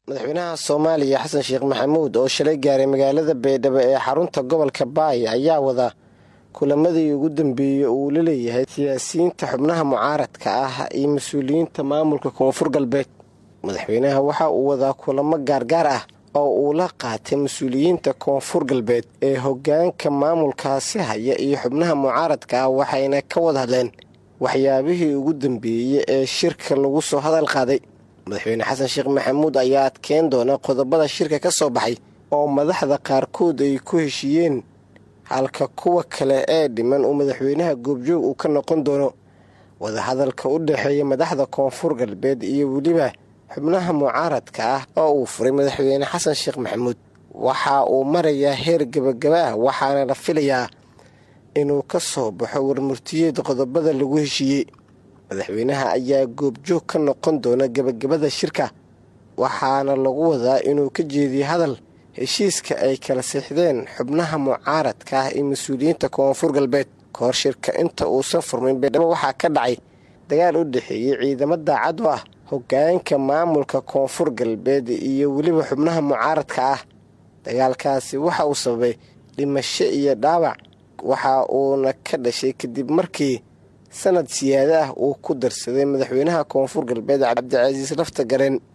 madaxweynaha soomaaliya xasan sheekh maxamuud oo shalay gaaray magaalada baydhabo ee xarunta gobolka baay ayaa wada kulamadii ugu dambeeyey uu la leeyahay siyaasiyiinta xubnaha mucaaradka ah iyo mas-uuliyiinta maamulka koonfur galbeed madaxweynaha waxa uu wadaa kulamo gaargaar ah oo uu la qaatay mas-uuliyiinta koonfur galbeed ee hoggaanka maamulkaasi haya iyo xubnaha mucaaradka ah waxayna ka wada hadleen waxyaabihii ugu dambeeyey ee shirka lagu soo hadal qaaday madaxweyne xasan sheekh maxamuud ayaa adkeyn doona qodobada shirka ka soo baxay oo madaxda qaarkood ay ku heshiiyeen halka kuwa kale ee dhiman uu madaxweynaha goobjoog uu ka noqon doono wadahadalka u dhexeeya madaxda koonfur galbeed iyo weliba xubnaha mucaaradka ah oo uu furay madaxweyne xasan sheekh maxamuud waxa uu marayaa heer gebagaba ah waxaana la filayaa inuu ka soo baxo warmurtiyeed qodobada lagu heshiiyey madaxweynaha ayaa goobjoog ka noqon doona gebagabada shirka waxaana lagu wadaa inuu ka jeediyo hadal heshiiska ay kala siixdeen xubnaha mucaaradka ah iyo mas-uuliyiinta koonfur galbeed kahor shirka inta uusan furmin baydhabo waxaa ka dhacay dagaal u dhexeeyey ciidamo daacad u ah hoggaanka maamulka koonfur galbeed iyo weliba xubnaha mucaaradka ah dagaalkaasi waxa uu sababay dhimasho iyo dhaawac waxa uuna ka dhashay kadib markii sanad siyaado ah uu ku darsaday madaxweynaha koonfur galbeed cabdicasiis lafta gareen